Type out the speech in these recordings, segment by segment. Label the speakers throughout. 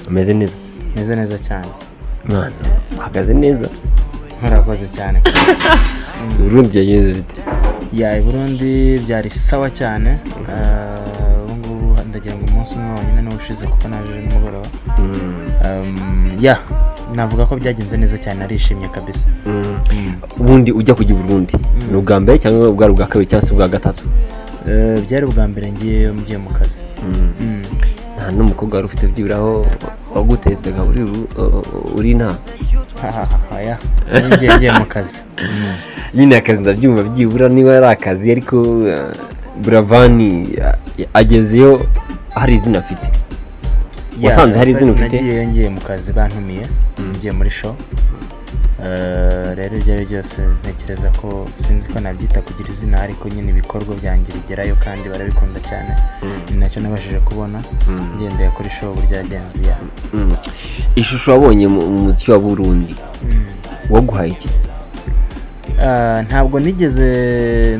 Speaker 1: umeze neza
Speaker 2: meze neza cyane
Speaker 1: mwana uhagaze neza
Speaker 2: murakoze cyane
Speaker 1: urundi yagenze bite
Speaker 2: yayi burundi byari sawa cyane Eh, ubu ngubu ndagira ngo umunsi umwe wonyine niwo ushize kuko naje nimugoroba Um, ya navuga ko byagenze neza cyane narishimye kabisa
Speaker 1: ubundi ujya kujya i burundi ni ubwa mbere cyangwa ubwari ubwa kabiri cyangwa se ubwa gatatu
Speaker 2: Eh, byari ubwa mbere ngiyeyo mgiye mu kazi Mm.
Speaker 1: nta n'umukobwa wari ufite byiburaho wagutetaga uri uri inaha
Speaker 2: Ha, ha, ha, ha, ya Nari ngiye ngiye mu kazi Mm.
Speaker 1: nyine akazi ndabyumva byibura niba ari akazi ariko eh, buravani eh, agezeyo hari izina afite
Speaker 2: Ya,
Speaker 1: wasanze hari izina ufite
Speaker 2: nagiyeyo ngiye mu kazi bantumiye ngiye muri show Eh, rero ibyo ari byo byose ntekereza ko sinzi ko nabyita kugira izina ariko nyine ibikorwa byanjye bigerayo kandi barabikunda cyane ni nacyo nabashije kubona ngendeye kuri show buryagenze ya
Speaker 1: Mm. ishusho wabonye mu mu muziki wa burundi
Speaker 2: Mm.
Speaker 1: waguhaye iki
Speaker 2: Ah, ntabwo nigeze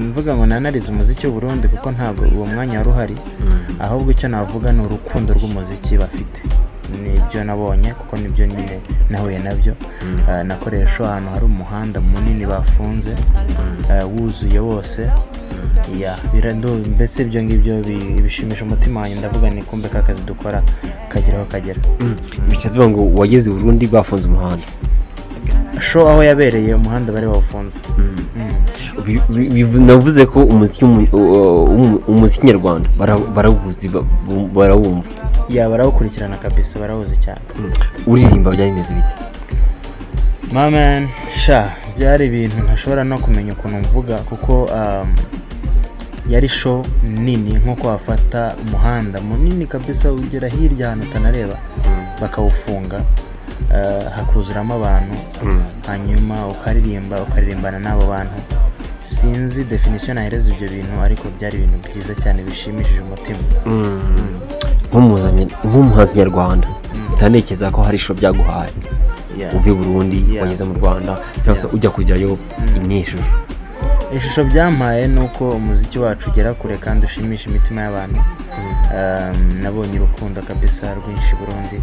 Speaker 2: mvuga ngo nanarize umuziki w'u Burundi kuko ntabwo uwo mwanya wari uhari ahubwo icyo navuga ni urukundo rw'umuziki bafite nibyo nabonye kuko nibyo nyine nahuye nabyo Ah, nakoreye show ahantu hari umuhanda munini bafunze ah, wuzuye wose ya birandu- mbese ibyo ngibyo bi- bishimisha umutima wanjye ndavuga ni kumbe ka kazi dukora kagera aho kagera
Speaker 1: bica tuvuga ngo wageze i burundi bafunze umuhanda
Speaker 2: show aho yabereye umuhanda bari bawufunze Mm.
Speaker 1: Bi- bi- bivu- navuze ko umuziki w'umu- u- u- umuziki nyarwanda bara- barawuzi ba- bu- barawumva
Speaker 2: ya barawukurikirana kabisa barawuzi cyane
Speaker 1: uririmba byari bimeze bite
Speaker 2: mamen sha byari ibintu ntashobora no kumenya ukuntu mvuga kuko um, yari show nini nk'uko wafata umuhanda munini kabisa ugera hirya ahantu utanareba bakawufunga uh, hakuzuramo abantu hanyuma ukaririmba ukaririmbana n'abo bantu sinzi definisiyo nahereza ibyo bintu ariko byari ibintu byiza cyane bishimishije umutima
Speaker 1: Nk'umuzanye- nk'umuhanzi nyarwanda utanekereza ko hari isho byaguhaye
Speaker 2: Yeah.
Speaker 1: uvuye i burundi
Speaker 2: Yeah.
Speaker 1: wageze mu rwanda cyangwa se ujya kujyayo ni ishusho
Speaker 2: ishusho byampaye ni uko umuziki wacu ugera kure kandi ushimisha imitima y'abantu Um, nabonye urukundo kabisa rwinshi i burundi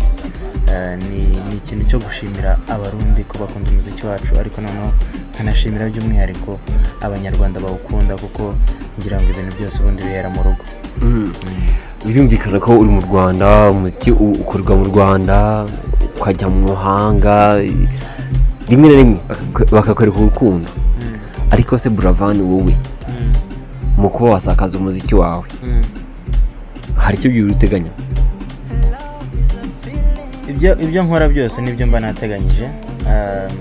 Speaker 2: Uh, ni ni ikintu cyo gushimira abarundi ko bakunda umuziki wacu ariko noneho nkanashimira by'umwihariko abanyarwanda bawukunda kuko ngira ngo ibintu byose ubundi bihera mu rugo
Speaker 1: birumvikana ko uri mu rwanda umuziki u- ukorerwa mu rwanda ukajya mu mahanga rimwe na rimwe baka- bakakwereka urukundo ariko se buravani wowe mu kuba wasakaza umuziki wawe hari icyo byibura uteganya
Speaker 2: ibyo ibyo nkora byose nibyo mba nateganyije Um,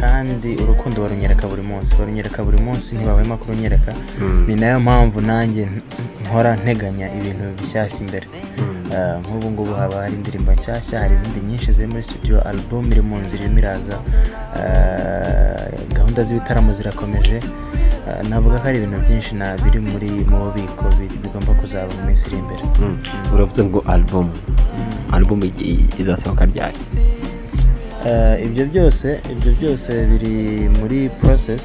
Speaker 2: kandi urukundo barunyereka buri munsi barunyereka buri munsi ntibahwema kurunyereka ni nayo mpamvu nanjye n- nkora nteganya ibintu bishyashya imbere Uh, nk'ubu ngubu haba hari indirimbo nshyashya hari izindi nyinshi ziri muri studio album iri mu nzira irimo iraza Uh, gahunda z'ibitaramo zirakomeje Uh, navuga ko ari ibintu byinshi na biri muri mu bubiko bi- bigomba kuzaba mu minsi iri imbere
Speaker 1: uravuze ngo alubumu alubumu i- izasohoka ryari
Speaker 2: Eh, ibyo byose ibyo byose biri muri process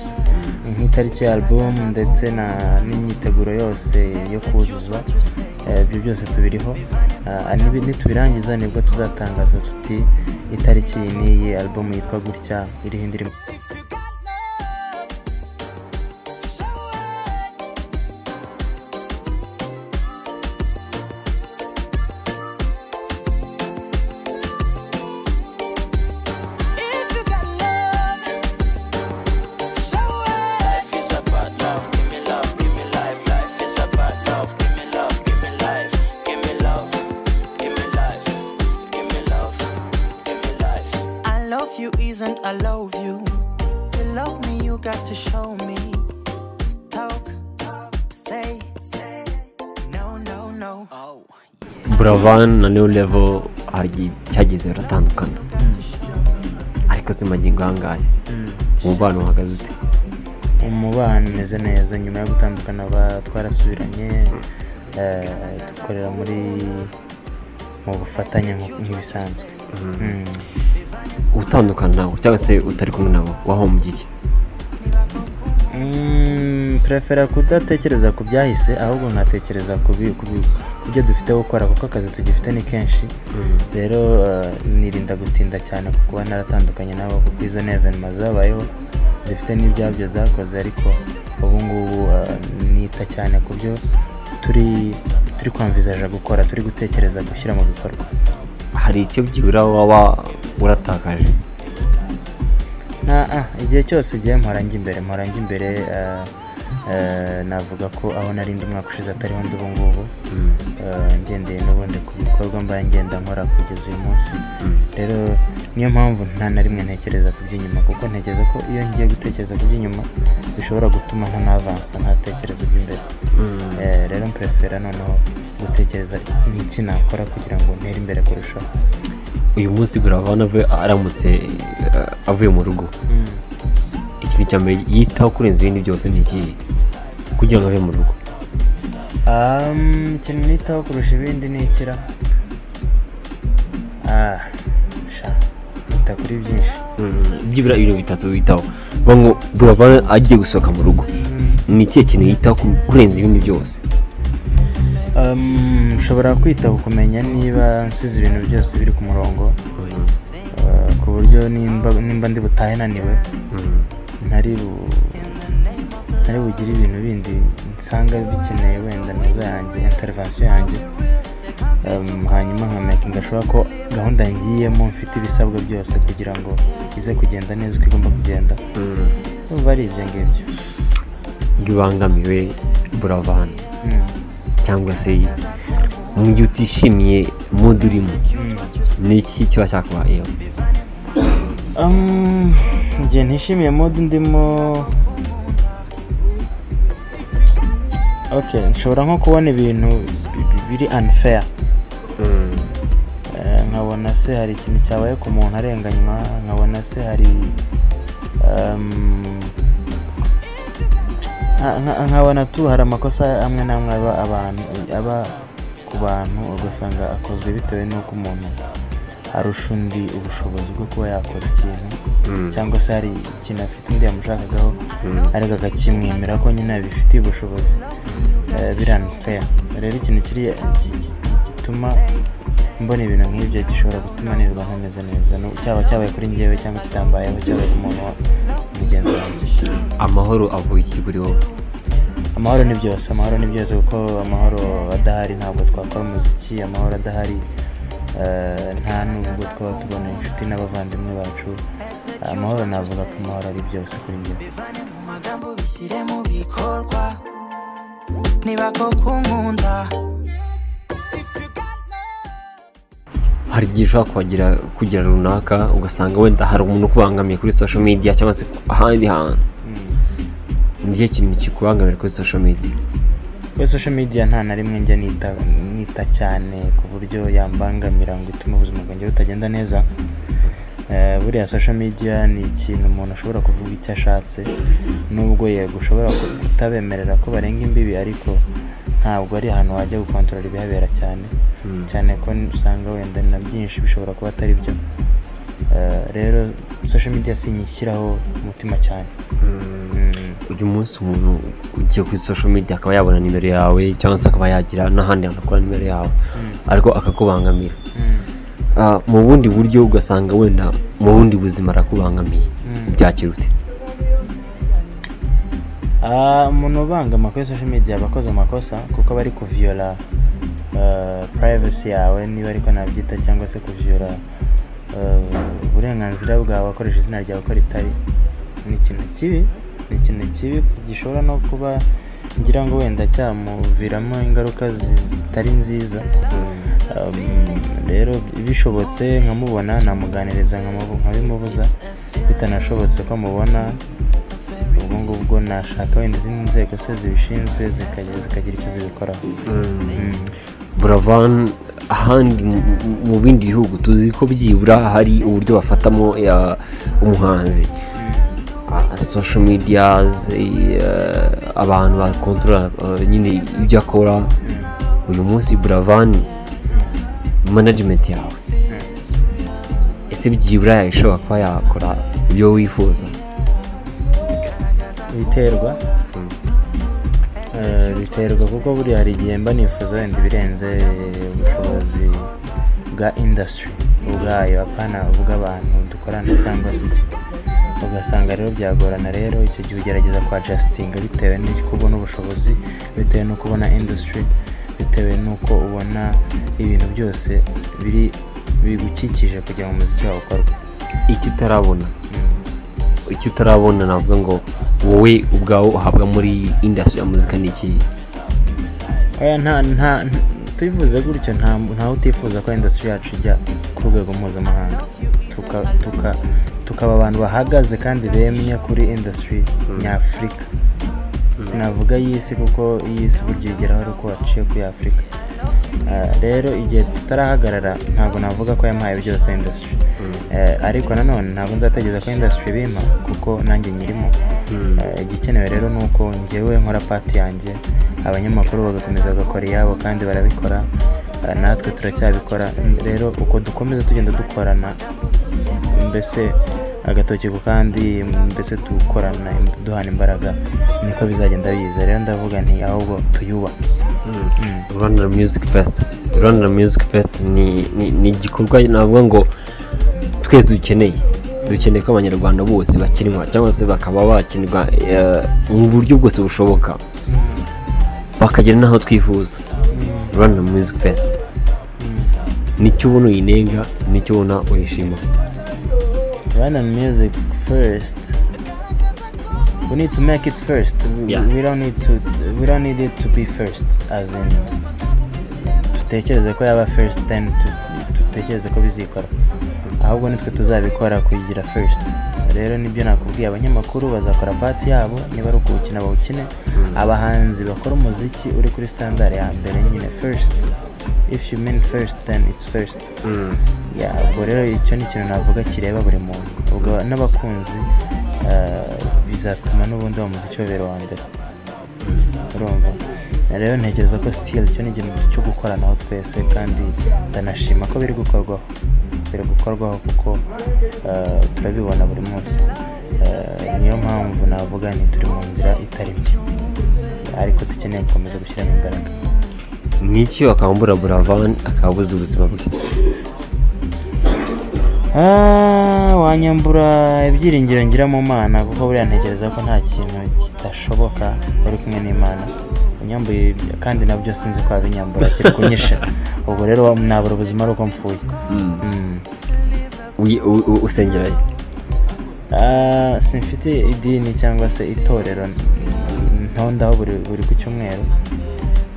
Speaker 2: nk'itariki ya album ndetse na n'imyiteguro yose yo kuzuza Eh, ibyo byose tubiriho Eh, nibi- nitubirangiza nibwo tuzatangaza tuti itariki iyi n'iyi album yitwa gutya iriho indirimbo
Speaker 3: If you got love, show it.
Speaker 4: Life is about love, give me love, give me life. Life is about love, give me love, give me life. Give me love, give me life. Give me love, give me life.
Speaker 3: I love you isn't I love you. To love me, you got to show me. Talk, say, say, no, no, no. Oh.
Speaker 1: buravani na new level hari igihe cyageze baratandukana ariko se magingo ahangahe umubano uhagaze ute
Speaker 2: umubano umeze neza nyuma yo gutandukana ba- twarasubiranye eh, dukorera muri mu bufatanye nk- nk'ibisanzwe Mm.
Speaker 1: utandukana nabo cyangwa se utari kumwe nabo wahombye iki
Speaker 2: Mm, prefera kudatekereza ku byahise ahubwo nkatekereza ku bi- ku bi- ku byo dufite gukora kuko akazi tugifite ni kenshi rero eh, nirinda gutinda cyane ku kuba naratandukanye nabo kuko izo nevenma zabayeho zifite n'ibyabyo zakoze ariko ubu ngubu eh, nita cyane ku byo turi turi kwamvizaje gukora turi gutekereza gushyira mu bikorwa
Speaker 1: hari icyo byibura waba uratakaje
Speaker 2: nta ah, igihe cyose ugiye mporange imbere mporange imbere eh, eh, navuga ko aho nari ndi umwaka ushize atariho ndi ubu ngubu Eh, ngendeye n'ubundi ku bikorwa mba ngenda nkora kugeza uyu munsi rero niyo mpamvu nta na rimwe ntekereza ku by'inyuma kuko ntekereza ko iyo ngiye gutekereza ku by'inyuma bishobora gutuma nk'anavansa ntatekereza iby'imbere Eh, rero mperefera noneho gutekereza n'iki nakora kugira ngo ntere imbere kurushaho
Speaker 1: uyu munsi buravan aramutse eh, avuye mu rugo ikintu cya mbere yitaho kurenza ibindi byose ni ikihe kugira ngo ave mu rugo
Speaker 2: Um, ikintu nitaho kurusha ibindi ni ikira ah, sha nita kuri byinshi
Speaker 1: byibura ibintu bitatu witaho vuga ngo buravan agiye gusohoka mu rugo ni ikihe kintu yitaho ku- kurenza ibindi byose
Speaker 2: Um, nshobora kwita ku kumenya niba nsize ibintu byose biri ku murongo uh, ku buryo nimba, nimba ndi butahe naniwe ntari bu- ntari bugire ibintu bindi nsanga bikeneye wenda nazo yanjye intervention yanjye Um, hanyuma nkamekinga ashobora ko gahunda ngiyemo mfite ibisabwa byose kugira ngo ize kugenda neza uko igomba kugenda umva ari ibyo ngibyo
Speaker 1: ngo ibangamiwe buravan
Speaker 2: Mm,
Speaker 1: cyangwa se mu gihe utishimiye mudu urimo
Speaker 2: mm.
Speaker 1: ni iki kiba cyakubayeho
Speaker 2: Um, igihe ntishimiye mode ndimo okay nshobora nko kubona ibintu bi- bi- biri unfair Eh, nkabona se hari ikintu cyabaye ku muntu arenganywa nkabona se hari um, nka- nka- nkabona tu hari amakosa amwe n'amwe aba abantu aba ku bantu ugasanga akozwe bitewe n'uko umuntu arusha undi ubushobozi bwo kuba yakora ikintu cyangwa se hari ikintu afite undi yamushakagaho ariko akakimwemera ko nyine abifitiye ubushobozi Eh, biranfeya rero ikintu kiri ki- ki- gituma mbona ibintu nk'ibyo gishobora gutuma nirwa ntameze neza Nu- cyaba cyabaye kuri ngewe cyangwa kitambayeho cyabaye ku muntu wa mugenzi wanjye
Speaker 1: amahoro avuga iki kuri wowe
Speaker 2: amahoro ni byose amahoro ni byose kuko amahoro adahari ntabwo twakora umuziki amahoro adahari eh, nta nubwo twaba tubona inshuti n'abavandimwe bacu amahoro navuga ko amahoro ari byose kuri ngewe
Speaker 3: bivane mu magambo bishyire mu bikorwa niba koko unkunda
Speaker 1: hari igihe ushobora kuhagira kugira runaka ugasanga wenda hari umuntu ukubangamiye kuri social media cyangwa se ahandi hantu
Speaker 2: Mm.
Speaker 1: ni ikihe kintu kikubangamira kuri social media
Speaker 2: kuri social media nta na rimwe njya nita nita cyane ku buryo yambangamira ngo itume ubuzima bwanjye butagenda neza Eh, buriya social media ni ikintu umuntu ashobora kuvuga icyo ashatse nubwo yego ushobora ku- kutabemerera ko barenga imbibi ariko ntabwo ari ahantu wajya gukontorora ibihabera cyane
Speaker 1: Mm.
Speaker 2: cyane ko n- usanga wenda na byinshi bishobora kuba atari byo Eh, rero social media sinyishyiraho umutima cyane Mm.
Speaker 1: uyu munsi umuntu ugiye kuri social media akaba yabona nimero yawe cyangwa se akaba yagira n'ahandi hantu akora nimero yawe
Speaker 2: Mm.
Speaker 1: ariko akakubangamira
Speaker 2: Mm.
Speaker 1: Ah, mu bundi buryo ugasanga wenda mu bundi buzima arakubangamiye
Speaker 2: Mm.
Speaker 1: byakira ute
Speaker 2: Ah, umuntu ubangama kuri social media aba akoze amakosa kuko aba ari kuviyola eh, privacy yawe niba ariko nabyita cyangwa se kuviyola eh, uburenganzira bwawe akoresha izina ryawe uko ritari ni ikintu kibi ni ikintu kibi gishobora no kuba ngira ngo wenda cyamuviramo ingaruka zi- zitari nziza Um, rero bishobotse nkamubona namuganiriza nkamubu- nkabimubuza bitanashobotse ko mubona ubwo ngubwo nashaka wenda izindi nzego se zibishinzwe zikajya- zikagira icyo zibikoraho Mm.
Speaker 1: buravan ahandi mu- mu- mu bindi bihugu tuzi ko byibura hari uburyo bafatamo eh, umuhanzi Ah, social medias eh, abantu bakontorora eh, nyine ibyo akora uyu munsi buravan management yawe ese byibura yashobora kuba yakora ibyo wifuza
Speaker 2: biterwa biterwa kuko buriya hari igihe mba nifuza wenda ibirenze ubushobozi bwa industry ubwayo apana ubw'abantu dukorana cyangwa se iki ugasanga rero byagorana rero icyo gihe ugerageza kwa jastinga bitewe n'uko ubona ubushobozi bitewe n'uko ubona industry bitewe n'uko ubona ibintu byose biri bigukikije kugira ngo umuziki wawe ukorwe
Speaker 1: icyo utarabona
Speaker 2: Mm.
Speaker 1: icyo utarabona navuga ngo wowe ubwawe uhabwa muri industry ya muzika ni iki
Speaker 2: oya nta nta nta- tubivuze gutyo nta ntawe utifuza ko industry yacu ijya ku rwego mpuzamahanga tuka- tuka- tukaba abantu bahagaze kandi bemye kuri industry nyafurika sinavuga y'isi kuko y'isi burya igeraho ari uko waciye kuri afurika Ah, rero igihe tutarahagarara ntabwo navuga ko yampaye byose industry Eh, ariko nanone ntabwo nzategereza ko industry bimpa kuko nanjye nyirimo Eh, igikenewe rero ni uko ngewe nkora pati yanjye abanyamakuru bagakomeza bagakora iyabo kandi barabikora eh, natwe turacyabikora rero uko dukomeza tugenda dukorana mbese agatoki ku kandi mbese dukorana duhana imbaraga niko bizagenda biza rero ndavuga nti ahubwo tuyubahe
Speaker 1: rwanda music fest rwanda music fest ni ni- ni igikorwa navuga ngo twese dukeneye dukeneye ko abanyarwanda bose bakinwa cyangwa se bakaba bakinirwa eh, mu buryo bwose bushoboka bakagera n'aho twifuza rwanda music fest nicyo ubona uyinenga nicyo ubona uyishima
Speaker 2: Run on music first. We need to make it first. We-
Speaker 1: Yeah.
Speaker 2: We don't need to. We don't need it to be first. As in, tutekereze ko yaba first then tu- tutekereze ko bizikora. Ahubwo nitwe tuzabikora kuyigira first. Rero nibyo nakubwiye abanyamakuru bazakora pati yabo niba ari ukuwukina bawukine. Abahanzi bakora umuziki uri kuri standard ya mbere nyine first. If you mean first then it's first. Ya, ubwo rero icyo ni ikintu navuga kireba buri muntu ubwo n'abakunzi eh, bizatuma n'ubundi bamuzi icyobero wa mbere urumva rero ntekereza ko sitili cyo ni ikintu cyo gukoranaho twese kandi ndanashima ko biri gukorwaho biri gukorwaho kuko eh, turabibona buri munsi Eh, niyo mpamvu navuga ni turi mu nzira itari mbi ariko dukeneye gukomeza gushyiramo imbaraga
Speaker 1: niki wakambura buravan akabuza ubuzima bwe
Speaker 2: Ah, wanyambura ibyiringiro ngira mu mana kuko buriya ntekereza ko nta kintu kidashoboka uri kumwe n'imana unyambuye ibyo- kandi nabyo sinzi ko wabinyambura kiri kunyisha ubwo rero nabura ubuzima ari uko mpfuye Mm.
Speaker 1: Uyi- u- u- usengerayo
Speaker 2: Ah, simfite idini cyangwa se itorero ntondaho buri buri ku cyumweru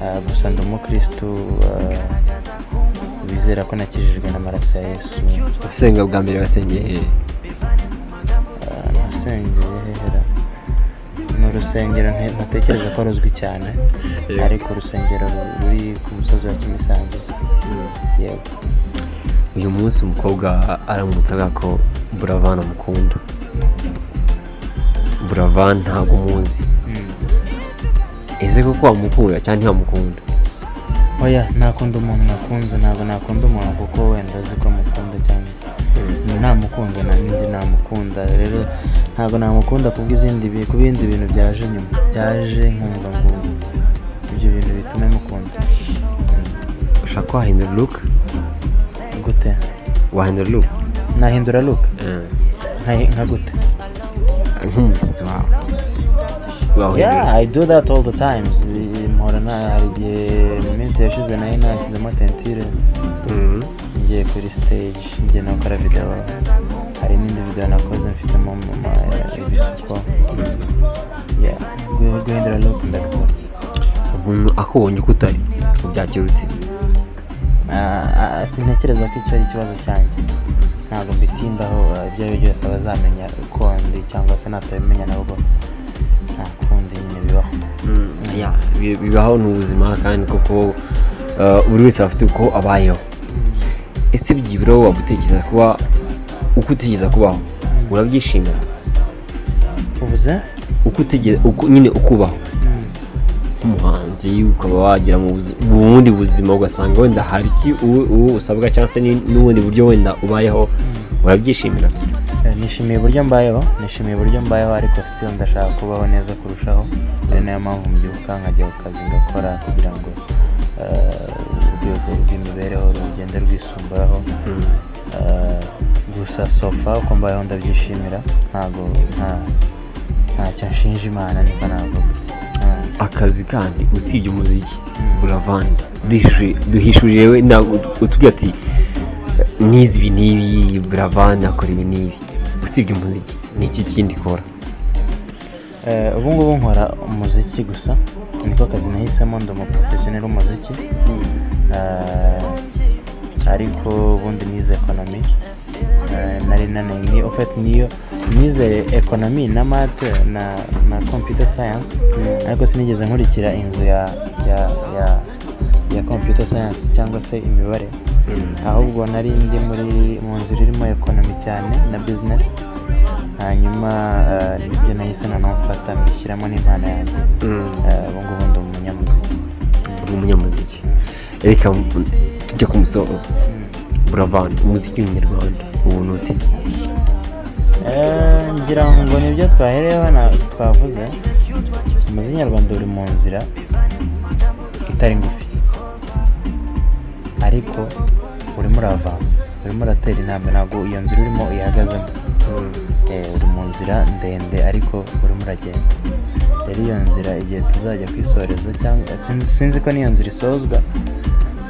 Speaker 2: Ah, gusa ndi umukristu ah, bizera ko nakijijwe n'amaraso ya yesu
Speaker 1: usenga bwa mbere wasengeye hehe
Speaker 2: nasengeye hehera ni urusengero nte- ntatekereza ko ruzwi cyane
Speaker 1: Yego.
Speaker 2: ariko urusengero ru- ruri ku musozi wa kimisanzu yego
Speaker 1: uyu munsi umukobwa aramutse avuga ko buravan amukunda buravan ntabwo umuzi ese koko wamukunda cyangwa ntiwamukunda
Speaker 2: oya ntakunda umuntu nakunze ntabwo nakunda umuntu kuko wenda azi ko mukunda cyane namukunze na ninjye namukunda rero ntabwo namukunda ku bw'izindi bi- ku bindi bintu byaje nyuma byaje nkumva ngo ibyo bintu bituma mukunda
Speaker 1: ushaka ko wahindura look
Speaker 2: gute
Speaker 1: wahindura look
Speaker 2: nahindura look nka- nka gute
Speaker 1: nk'umusatsi wawe
Speaker 2: Yeah,
Speaker 1: wawuhindura
Speaker 2: I do that all the times. Mpora na hari igihe mu minsi yashize nari nashyizemo tentire
Speaker 1: Mhm.
Speaker 2: ngiye kuri stage ngiye nakora video hari n'indi video nakoze mfitemo mu- mu- ibisuko Yeah, gu- guhindura look ndabikora
Speaker 1: umuntu akubonye uko utari byakirutse
Speaker 2: Ah, ah, sintekereza ko icyo ari ikibazo cyanjye ntabwo mbitindaho ah, ibyo ari byo byose abazamenya uko ndi cyangwa se natabimenya nabwo nta kundi nyine bibaho
Speaker 1: Yeah, bi- bibaho ni ubuzima kandi koko eh, buri wese afite uko abayeho ese byibura wowe waba utekereza kuba uko utekereza kubaho urabyishimira
Speaker 2: uvuze
Speaker 1: uko utegereza nyine ukubaho nk'umuhanzi ukaba wagera mu buzi- mu bundi buzima ugasanga wenda hari iki uwo- uwo usabwa cyangwa se ni- n'ubundi buryo wenda ubayeho urabyishimira
Speaker 2: Eh, nishimiye uburyo mbayeho nishimiye uburyo mbayeho ariko still ndashaka kubaho neza kurushaho rero niyo mpamvu mbyuka nkajya ku kazi ngakora kugira ngo eh, urwego rw'imibereho rugende rwisumburaho Eh, gusa sofa uko mbayeho ndabyishimira ntabwo nta- ntacyo nshinja imana niko navuga Eh,
Speaker 1: akazi kandi usibye umuziki uravanze Duhishu- duhishurire we ntabwo utubwira ati n'izi ibi n'ibi buravan akora ibi n'ibi usibye umuziki ni iki kindi ikora
Speaker 2: Eh, ubu ngubu nkora umuziki gusa niko kazi nahisemo ndi umuporofesiyoneri w'umuziki Eh, ariko ubundi nize ekonomi Eh, nari nani ni ofeti niyo nize ekonomi na mate na na computer science ariko sinigeze nkurikira inzu ya ya ya ya computer science cyangwa se imibare ahubwo nari ndi muri mu nzira irimo ekonomi cyane na business hanyuma eh, nibyo nahise noneho mfata mbishyiramo n'impano yanjye Eh, ubu ngubu ndi umunyamuziki
Speaker 1: uri umunyamuziki reka m- tujya ku musozo buravan umuziki w'umunyarwanda ubuntu uti
Speaker 2: Eh, ngira ngo nibyo twahereyeho na- twavuze umuziki nyarwanda uri mu nzira itari ngufi ariko urimo uravanza urimo uratera intambwe ntabwo iyo nzira urimo ihagazemo Eh, uri mu nzira ndende ariko urimo uragenda rero iyo nzira igihe tuzajya kwisoreza cyangwa sinzi, sinzi ko n'iyo nzira isozwa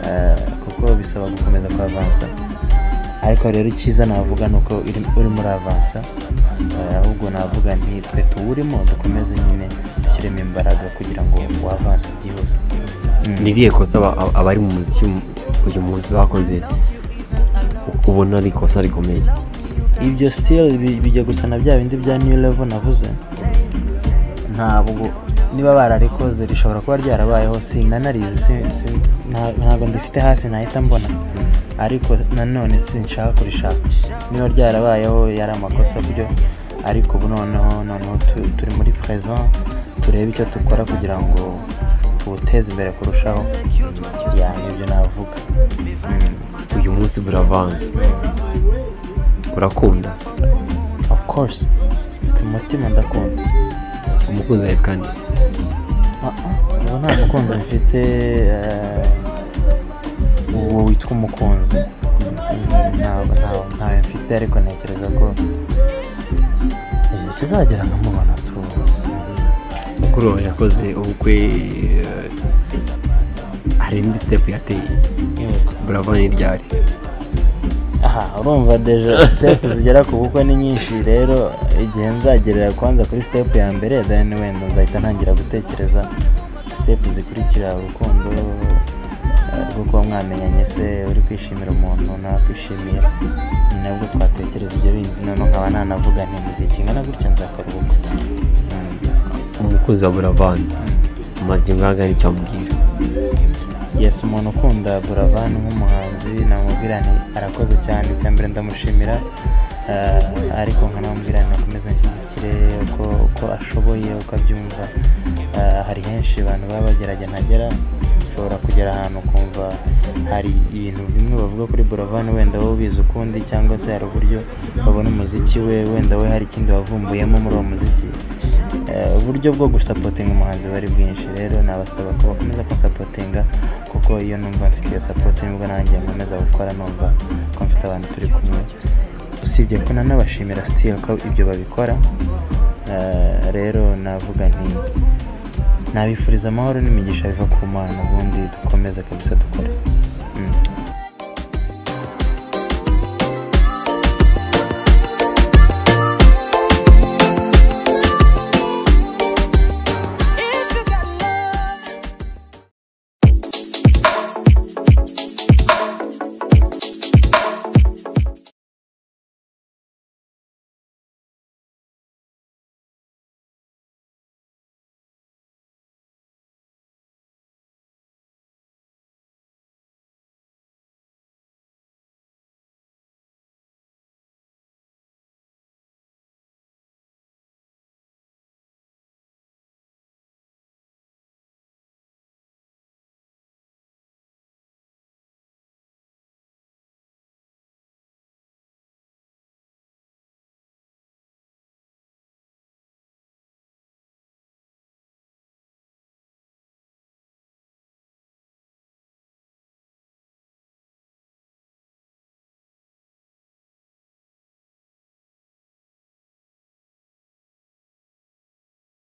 Speaker 2: eh, kuko bisaba gukomeza kwavansa ariko rero icyiza navuga ni uko iri- urimo uravansa eh, ahubwo navuga nti twe tuwurimo dukomeze nyine dushyiremo imbaraga kugira ngo wavanse byihuse Mm.
Speaker 1: ni irihe kosa aba- aba- abari mu muziki uyu munsi bakoze ubona ari ikosa rikomeye
Speaker 2: ibyo sitili bijya gusa na bya bindi bya new level navuze ntabwo niba bararikoze rishobora kuba ryarabayeho sinanarizi si- si- nta- ntabwo ndifite hafi nahita mbona ariko nanone sinshaka kurishaka niba ryarabayeho yari amakosa byo ariko ubu noneho noneho tu- turi muri present turebe icyo dukora kugira ngo tuwuteze imbere kurushaho ya nibyo navuga
Speaker 1: uyu munsi buravan urakunda
Speaker 2: of course mfite umutima ndakunda
Speaker 1: umukunzi wawe kandi
Speaker 2: Ah, ah, ubu nta mukunzi mfite eh, uwo witwa umukunzi Mm, ntawe ntawe- ntawe mfite ariko ntekereza ko igihe kizagera nkamubona tu
Speaker 1: mukuru wawe yakoze ubukwe eh, hari indi sitepu yateye
Speaker 2: Yego.
Speaker 1: buravan ryari
Speaker 2: aha urumva deje sitepu zigera ku bukwe ni nyinshi rero igihe nzagerera kwanza kuri sitepu ya mbere dani wenda nzahita ntangira gutekereza sitepu zikurikira urukundo eh, rwo kuba mwamenyanye se uri kwishimira umuntu ntakwishimiye ni nabwo twatekereza ibyo bindi noneho nkaba nanavuga nti mu gihe kingana gutya nzakora ubukwe Mm.
Speaker 1: umukunzi wa buravan amaze ngaga nicyo amubwira
Speaker 2: yes umuntu ukunda buravan nk'umuhanzi namubwira nti arakoze cyane icya mbere ndamushimira eh, ariko nkanamubwira nti akomeze anshyigikire uko uko ashoboye uko abyumva Eh, hari henshi abantu baba bagerage ntagera ushobora kugera ahantu ukumva hari ibintu bimwe bavuga kuri buravan wenda wowe ubizi ukundi cyangwa se hari uburyo babona umuziki we wenda we hari ikindi wavumbuyemo muri uwo muziki Eh, uburyo bwo gusapotinga umuhanzi bari bwinshi rero nabasaba ko bakomeza kunsapotinga kuko iyo numva mfite iyo sapoti nibwo nanjye nkomeza gukora numva ko mfite abantu turi kumwe usibye ko nanabashimira sitiri ko ibyo babikora Eh, rero navuga nti nabifuriza amahoro n'imigisha biva ku mana ubundi dukomeze kabisa dukore Mm.